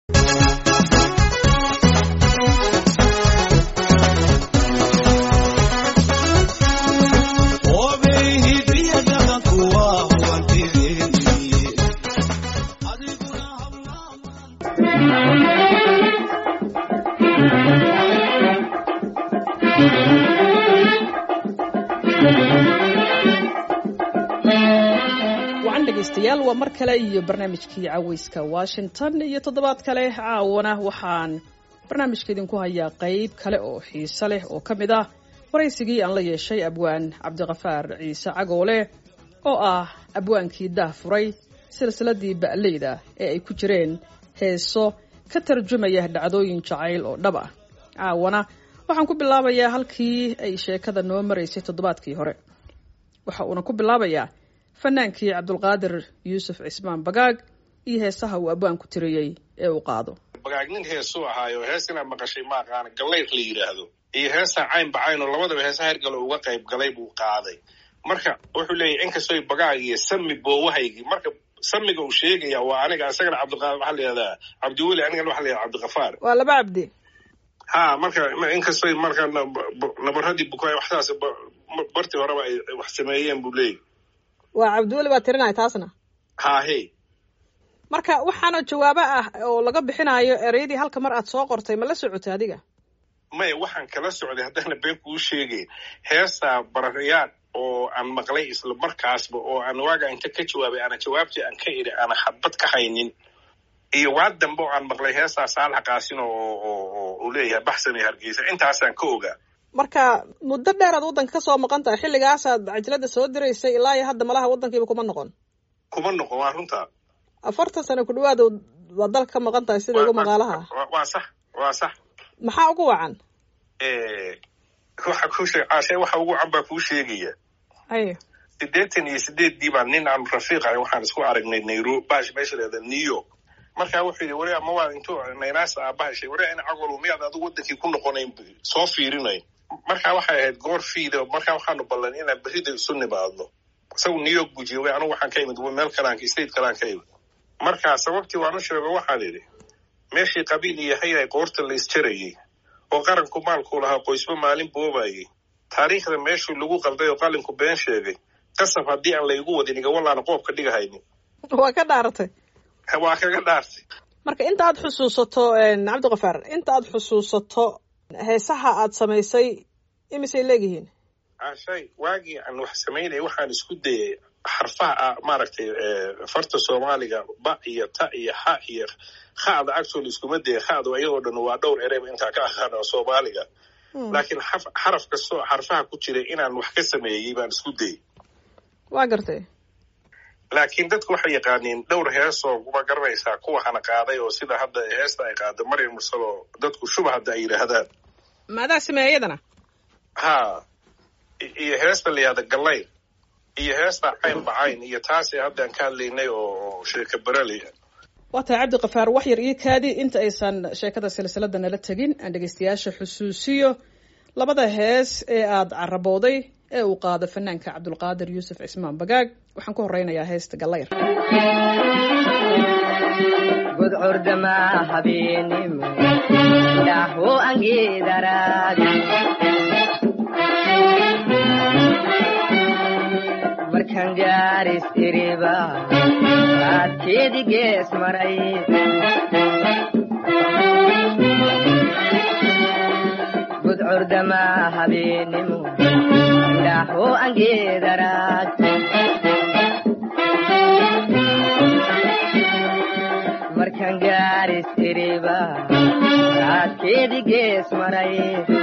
wacan dhegaystayaal waa mar kale iyo barnaamijkii caweyska washington iyo toddobaad kale caawana waxaan barnaamijka idinku hayaa qeyb kale oo xiise leh oo ka mid ah waraysigii aan la yeeshay abwaan cabdiqafaar ciise cagoole oo ah abwaankii daah furay silsiladii ba'leyda ee ay ku jireen heeso ka tarjumaya dhacdooyin jacayl oo dhab ah caawana waxaan ku bilaabayaa halkii ay sheekada noo maraysay toddobaadkii hore waxa uuna ku bilaabayaa fanaankii cabdulqaadir yuusuf cismaan bagaag iyo heesaha uu abwaanku tiriyey ee uu qaado bagaag nin heesuu ahaayo hees inaad maqashay ma aqaana gallayr la yidhaahdo iyo heestaa cayn bacayn oo labadaba heesa hergale uga qayb galay buu qaaday marka wuxuu leeyahy inkastoy bagaag iyo sami boowahaygii marka samiga uu sheegaya waa aniga isagana cabdiqa waxaa la yihahdaa cabdiweli anigana waxa la yihahda cabdiqafaar waa laba cabdi ha marka inkastoy marka nabaradii bukaay waxdaas bartii horeba ay wax sameeyeen buu leeyahy waa cabdiweli baa tirinaya taasna hahe marka waxaana jawaabo ah oo laga bixinayo ereyadii halka mar aad soo qortay ma la socotay adiga maya waxaan kala socday haddaana been kuu sheegayn heestaa bararyaad oo aan maqlay isla markaasba oo aan waaga inta ka jawaabay ana jawaabtii aan ka idhi aana xabad ka haynin iyo waa dambe oo aan maqlay heestaa saalax qaasin oo uu leeyahay baxsan iyo hargeysa intaasaan ka ogaa marka muddo dheer aad waddanka ka soo maqan tahay xilligaasaad cajalada soo diraysay ilaa iyo hadda malaha waddankiiba kuma noqon kuma noqon waa runtaa afartan sano ku dhawaad waa dalka ka maqan tahay sida ugu maqaalaha waa sax waa sax maxaa ugu wacan waxa kuu sheeg caashe waxa ugu wacan baa kuu sheegaya ayo siddeetan iyo sideeddii baan nin aanu rafiiqahay waxaan isku aragnay nairobi bash meesha leeda new york markaa wuxuu yidhi wari ama waa intuu naynaasa aabahashay wari ina cagolo miyaad adigu wadankii ku noqonayn soo fiirinayn markaa waxay ahayd goor fiida markaa waxaanu ballan inaan berida isu nimaadno isagu new york buu joogay anugu waxaan ka imid meel kalaan state kalaan ka imid markaa sababtii waan u sheego waxaan idhi meeshii qabiil iyo hayay qoorta la isjarayay oo qaranku maalku lahaa qoysba maalin boobayay taariikhda meeshuu lagu qalday oo qalinku been sheegay qasab haddii aan laygu wadin igawalaana qoobka dhigahaynin waa ka dhaaratay waa kaga dhaartay marka inta aad xusuusato cabdiqafaar inta aad xusuusato heesaha aad samaysay imisay leegihiin ashay waagii aan wax samaynaya waxaan isku dayay xarfaha maaragtay farta soomaaliga ba iyo ta iyo xa iyo kha'da actually iskuma daya kha'da iyadoo dhan waa dhowr ereyba intaa ka aqaana soomaaliga laakiin xaraf kastoo xarfaha ku jiray inaan wax ka sameeyey baan isku dayay waa gartay laakiin dadku waxay yaqaaniin dhowr heesoo kuma garanaysaa kuwa hana qaaday oo sida hadda heesta ay qaada maryam mursal oo dadku shuba hadda ay yidhaahdaan maadaa sameeya iyadana ha iyo heesta la yihahda gallayr iyo heesta cayn bacayn iyo taasi haddaan ka hadlaynay oo sheeka berali waa tahay cabdiqafaar wax yar io kaadi inta aysan sheekada silsilada nala tegin aan dhegaystayaasha xusuusiyo labada hees ee aada carabooday ee uu qaado fanaanka cabdulqaadir yuusuf cismaan bagaag waxaan ku horeynayaa heesta gallayr gudcurdama habeenimo dhaho angeedaraadi markan gaaris iriba raadkeedi gees maray gudcurdama habeenimo dhaho angeedaraad markan gaaris iriba raadkeedi gees maray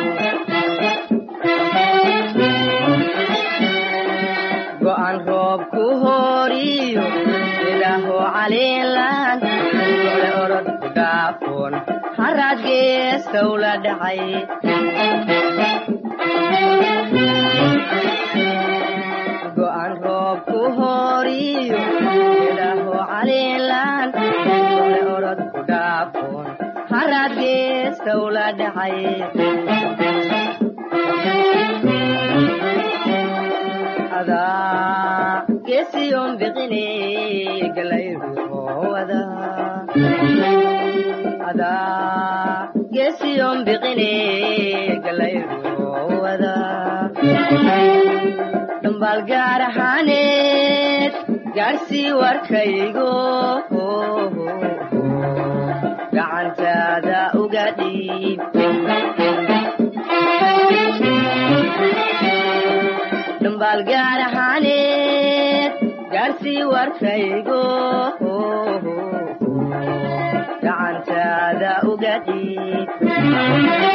go'an roob ku horiyo ilaaho caliilan ole orod ku dhaafoon haraad geestow la dhacay go'an roob ku horiyo ilaaho caliilan ole orod ku dhaafoon haraad geestow la dhacay adaa geesiyon biqine galayruhowada adaa geesiyon biqine galayrowada dhambaal gaar ahaaneed gaarsii warkaygo gacantaada uga dhiib dhambaal gaar ahaaneed gaarsii warkaygo gacantaada uga dhiib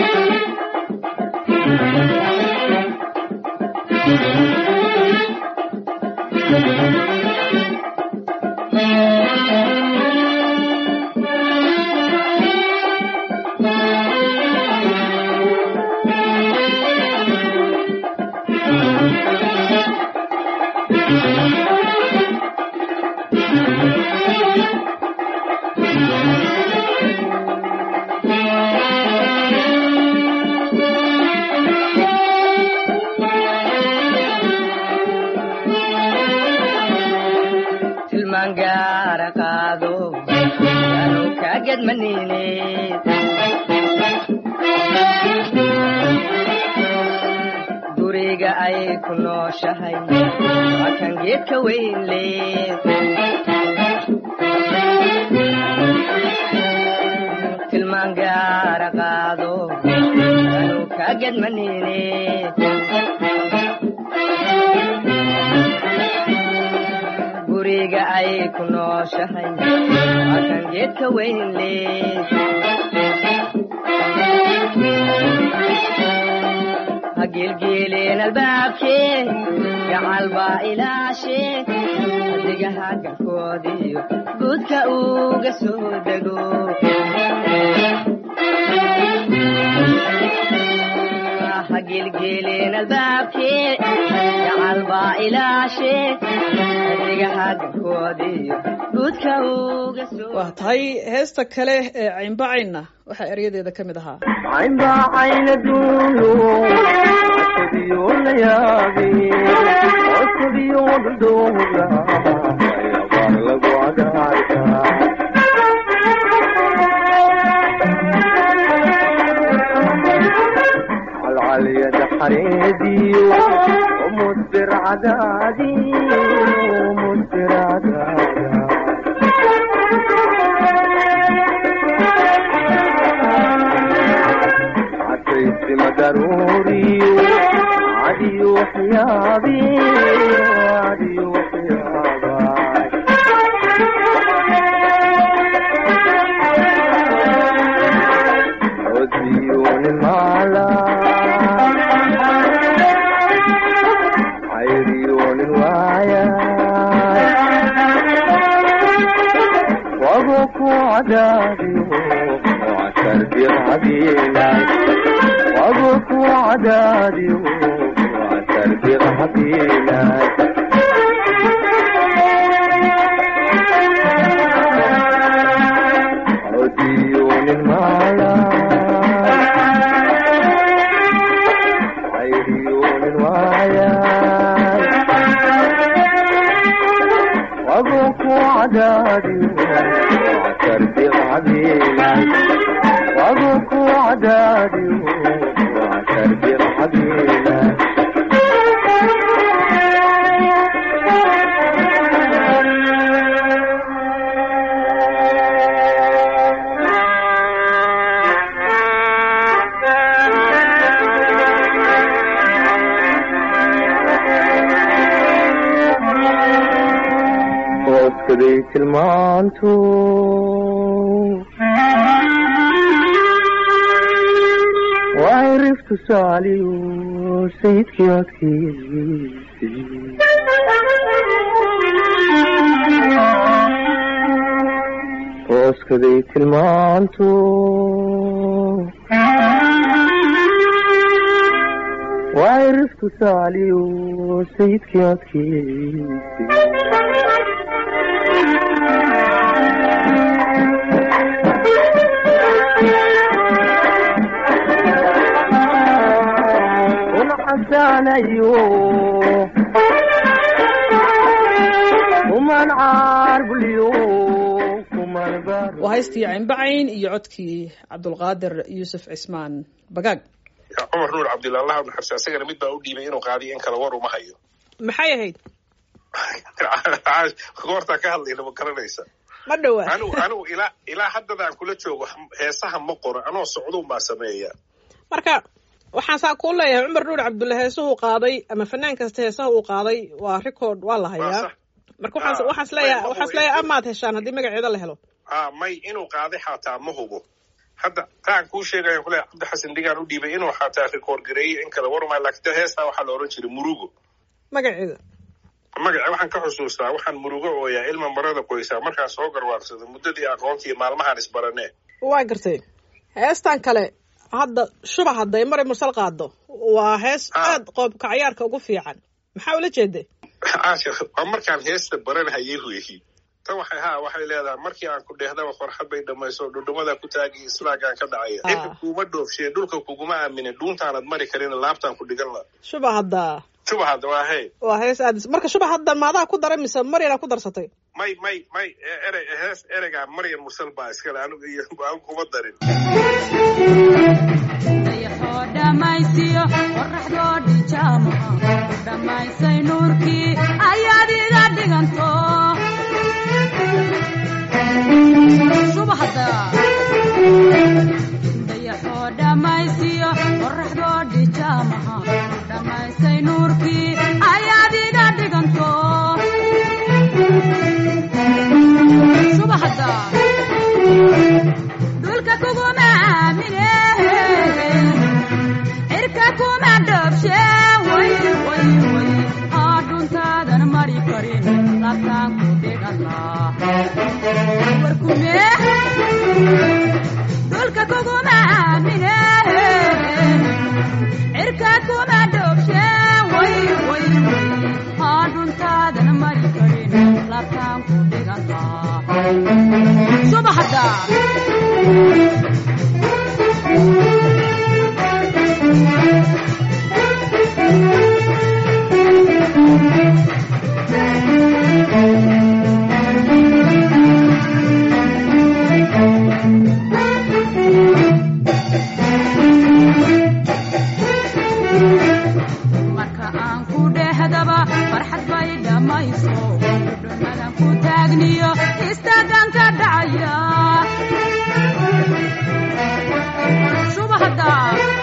tilmaan gaara qaado yaanu kaa gedmanineed guriga ay ku nooshahay waa kan geedka weyn leed tilmaan gaara qaado yaanu kaa gedmanineed guriga ay ku nooshahay waa kan geedka weyn leed ha geelgeeleen albaabkee gacal baa ilaashee adigaha garkoodiyo guudka uga soo dego ha geelgeeleen albaabkee gacal baa ilaashee adigaha garkoodiyo guudka uga soo waa tahay heesta kale ee caynbacayna waxaa eryadeeda ka mid ahaa caynbaacayna duulo asabiyo la yaabe asabiyo dhudhuuga ayabaar lagu cadaarka calcalyada xareediyo mudbir cadaadiyo mudbir cadaada عسيت مدروري عدي وحيابي عدي وحيابي عديون المعلى عيريون الوايا وابوك وعدادي وعسر برعبينا وابوك وعدادي وعسر برعبينا عديون المعلى عيريون الوايا وابوك وعدادي وعسر برعبينا وابوك وعدادي وعسر برعبينا hooskaday tilmaantu waxay riftu saaliyu sayidkii adkeysay hooskaday tilmaantu waxay riftu saaliyu sayidkii adkeysay unxasanayo kuman caarbuliyo kuman bar haystii caynbacayn iyo codkii cabdulqaadir yuusuf cismaan bagaag cumar nuur cabdilla allah naxariis asagana mid baa u dhiibay inuu qaadiyo in kale war uma hayo maxay ahayd goortaa ka hadlayna ma garanaysa ma dhowa anigu anigu ilaa ilaa haddadaan kula joogo heesaha ma qoro anoo socduun baa sameeya marka waxaan saa kuu leeyahay cumar nuur cabdulle heesuhu qaaday ama fanaan kasta heesaha uu qaaday waa record waa la Waa hayaa sax. marka waxaan Ah, waxaan isleeyahay may- waxaan isleeyahay amaad heshaan haddii magaceeda la helo a may inuu qaaday xataa ma hubo hadda taan kuu sheegaya kule cabdi xasan digaan u dhiibay inuu xataa rikoor gareeyey in kale warumay laakiin de heestaa waxaa la ohan jiray murugo magaceeda magaca waxaan ka xusuustaa waxaan murugo ooyaa ilma marada qoysaa markaan soo garwaarsada muddadii aqoontii maalmahaan isbaranee waa gartay heestan kale hadda shubax hadday mari mursal qaado waa hees Ah. aad qoobka cayaarka ugu fiican maxaa ula jeeday caasha waa markaan heesta baranhayay weeyi tan waxay ha waxay leedahay markii aan ku dheehdaba farxad bay dhammayso dhudhumada ku taagi islaagaan ka dhacaya Ah. cirka kuuma dhoofshee dhulka kuguma aaminin dhuuntaanad mari karin laabtaan ku dhigan la shubax hadda suba hadda waa hey waa hees aad marka shubax hadda maadaa ku daray mise maryana ku darsatay may may may e- erey hees ereygaa maryan mursal baa iskale anigu iyo aan kuma darin dayaxoo dhammaystiyo qorraxdoo dhijaamaha ku dhammaysay nuurkii ayaad iga dhiganto subaxda dayaxoo dhammaystiyo qorraxdoo dhijaamaha ku dhammaysay nuurkii ayaad iga dhiganto subaxda dhulka kuguma aamine cirka kuma dhoobshe way way way haa dhuntaadan mari karin labtaan ku dhigana warkume dhulka kuguma aamine cirka kuma dhoobshe way way way haa dhuntaadan mari karin labtaan ku dhigana subaxda marka aan ku dhehdaba farxad bay dhammayso dhudhumadan ku taagniyo istaagan ka dhacaya subaxda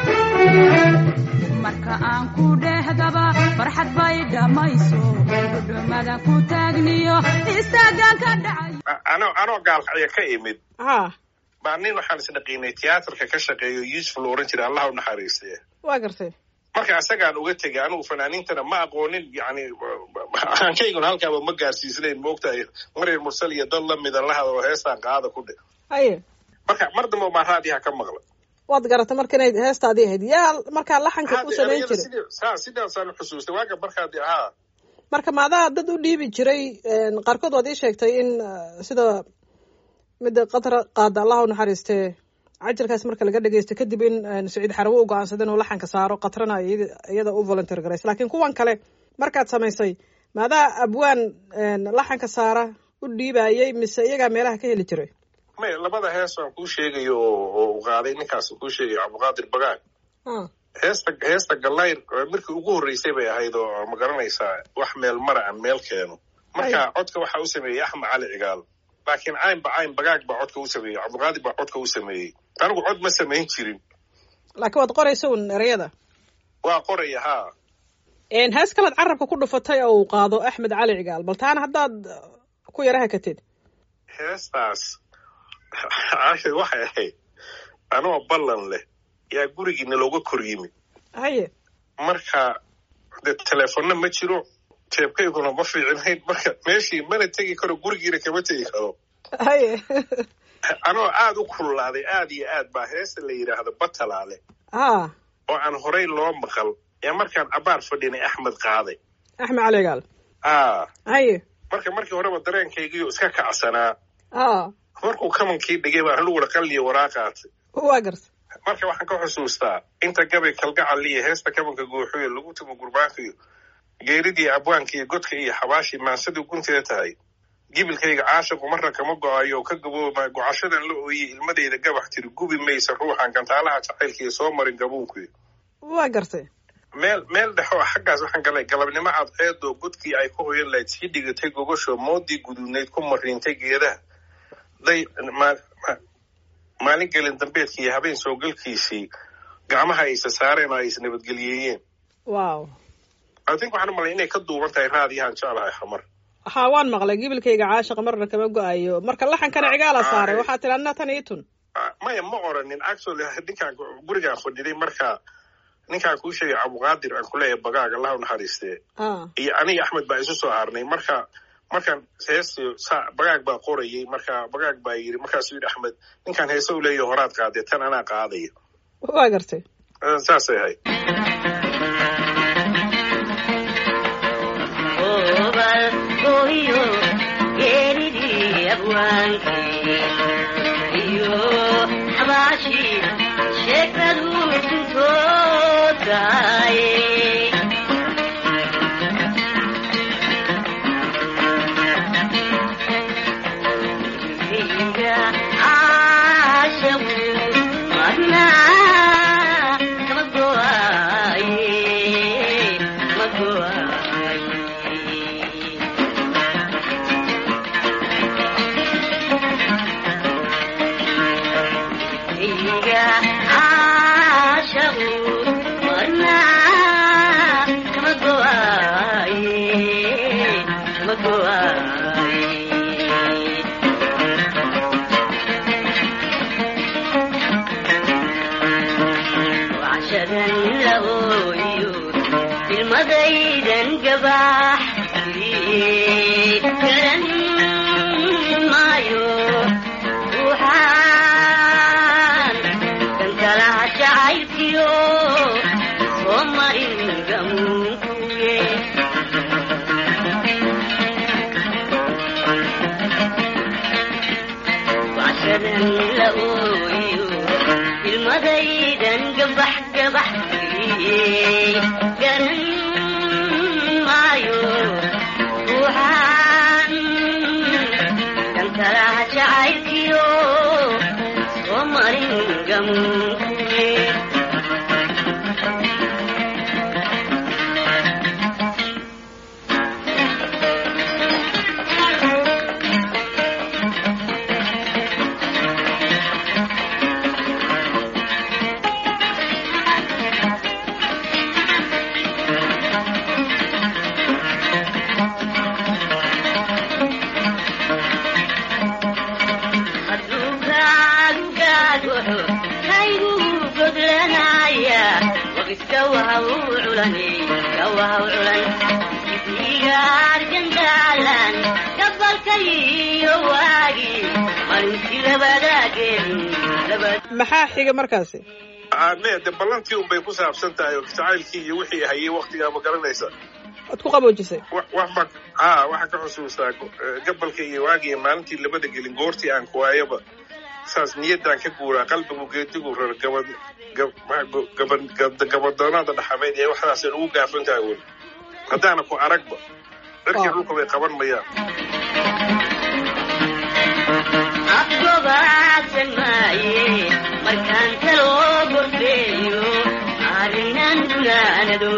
marka aan ku dhehdaba farxad bay dhammayso dhudhumadan ku taagniyo istaagan ka dhacaya A- anoo anoo gaalkacya ka imid ha baa nin waxaan isdhaqiinay tiyaatarka ka shaqeeyo yuusuf la ohan jiray allah u naxariistee waa gartay marka asagaan uga tegay anigu fanaaniintana ma aqoonin yani aankayguna halkaaba ma gaarsiisnayn maogtahay maryar mursal iyo dad lamida la hadalo heestaan qaada ku dhe haye marka mar dambe baa raadiyaha ka maqla waad garatay marka inay heestaadii ahayd yaa markaa laxanka ku samayn Erayada jiray sidii- saa sidaasaan xusuustay waaga markaad haa marka maadaa dad u dhiibi jiray een, qaarkood waad ii sheegtay in uh, sida midda qatra qaada allah u naxariistee cajalkaas marka laga dhegeysto kadib in een, saciid xarawo u go-aansada inuu laxanka saaro qatrana iyada- iyada u volunteer garays laakiin kuwan kale markaad samaysay maadaa abwaan een, laxanka saara u dhiibayay mise iyagaa meelaha ka heli jiray may labada hees aan kuu sheegayo oo oo uu qaaday ninkaas kuu sheegayo cabdiqaadir bagaan Ah, heesta heesta gallayr oo markii ugu horreysay bay ahayd oo ma garanaysaa wax meel mara aan meel keeno marka codka waxaa u sameeyey axmed cali cigaal laakiin caynba cayn bagaag baa codka u sameeyey cabdiqaadir baa codka u sameeyey anigu cod ma samayn jirin laakiin waad qoraysa un ereyada waa qoraya haa Een, hees kalead carabka ku dhufatay oo uu qaado axmed cali cigaal bal taana haddaad uh, ku yara hakatid heestaas caashir waxay ahayd anoo ballan leh yaa gurigiina looga kor yimi haye marka de teleefonna ma jiro jeebkayguna ma fiicinayn marka meeshii mana tegi karo gurigiina kama tegi karo haye anoo aada u kululaaday aad iyo aad baa heesta la yidhaahdo batalaale ha oo aan horey loo maqal ee markaan abaar fadhinay axmed qaaday axmed cali cigaal aa haye marka markii horeba dareenkaygiiyo iska kacsanaa ha markuu kamankii dhigay baan aniguna qalliyo waraaqaatay waa garta marka waxaan ka xusuustaa inta gabay kalgacal iyo heesta kabanka guuxuyo lagu tumo gurbaanka iyo geeridii abwaanka iyo godka iyo xabaashii maansadii gunteeda tahay gibilkayga caashiqu marna kama go-ayo ka gabooma gocashadan la ooyey ilmadeyda gabax tiri gubi maysa ruuxan gantaalaha jacaylkiiyo soo marin gabuunkuy waa gartay meel meel dhexo xaggaas waxaan galay galabnimo cadceedoo godkii ay ku hoyan lahayd sii dhigatay gogosho moodii guduudnayd ku mariintay geedaha day maalin gelin dambeedkii iyo habeen soo galkiisii gacmaha aysa saareen oo ay is nabadgeliyeeyeen wow i think waxaan u malay inay ka duuban tahay raadiyahan jeclahay xamar ha waan maqlay gibilkayga caashiqa marna kama go-ayo marka laxankana cigaala saaray waxaa tiri adna tan ii tun maya ma oranin actually ninkaan gurigaan fadhiday marka ninkaan kuu sheegay cabdiqaadir aan kuleeyahay bagaag allah u naxariistee iyo aniga axmed baa isu soo harnay marka markaan heesti bagaag baa qorayay marka bagaag baa yidhi markaasuu yidhi axmed ninkaan heese u leeyahay horaad qaadee tan anaa qaadaya waa gartay saasay ahayd maxaa xiga markaasi me de ballantii un bay ku saabsan tahay oo jacaylkii iyo wixii hayay waktigaa ma garanaysa waad ku qaboojisay wax ba ha waxaa ka xusuustaa gabalka iyo waagiya maalintii labada gelin goortii aan kuwaayaba saas niyaddaan ka guuraa qalbigu geedigu rar gabad gabadoonaada dhaxameyd ee waxdaasay ugu gaafan tahay weli haddaana ku aragba dharkii dhulka bay qaban mayaan afgobaadsan maaye markaan taloo gorfeeyo arrinan gunaanado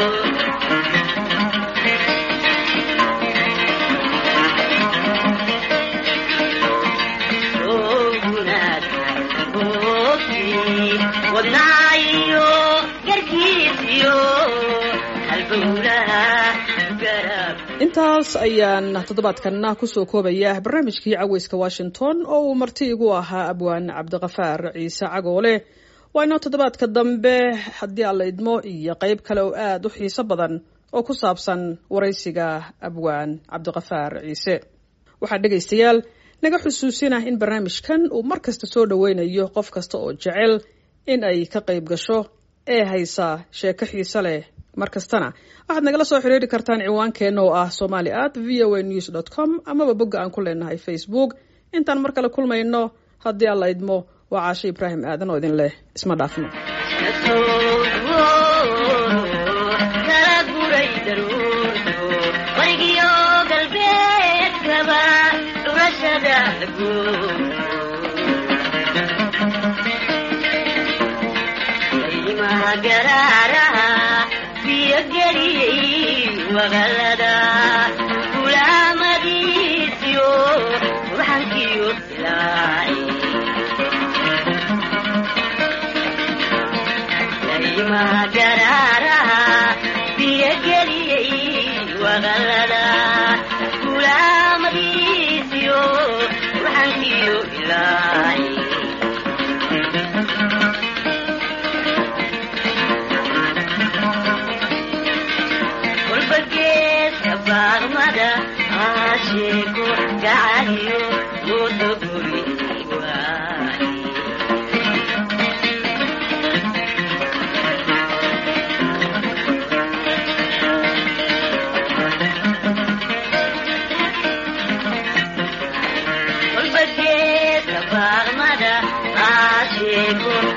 ogunaad boogtii wadnaayo garkiisiyo halbowlaha garab intaas ayaan toddobaadkanna kusoo koobaya barnaamijkii caweyska washington oo uu marti igu ahaa abwaan cabdiqafaar ciise cagoole waa inoo toddobaadka dambe haddii alla idmo iyo qeyb kale oo aada u xiiso badan oo ku saabsan waraysiga abwaan cabdiqafaar ciise waxaa dhegaystayaal naga xusuusinah in barnaamijkan uu mar kasta soo dhoweynayo qof kasta oo jecel in ay ka qayb gasho ee haysa sheeko xiise leh mar kastana waxaad nagala soo xiriiri kartaan ciwaankeenna oo ah somali at v o a news dot com amaba bogga aan ku leenahay facebook intaan mar kale kulmayno haddii alla idmo waa caashe ibraahim aadan oo idin leh isma dhaafno kala guray daruurto barigiyo galbeedkaba garaaraha biyogeliyey waqalada gulaamadiisiyo ruxankiyo dilaaci daymaha garaaraha biyogeliyey waqalada gulaamadiisiyo ruxankiyo dilaaci kolbageedka baaqmada aasheeko gacaliyo mudoguri waaye kolbageedka baaqmada aasheeko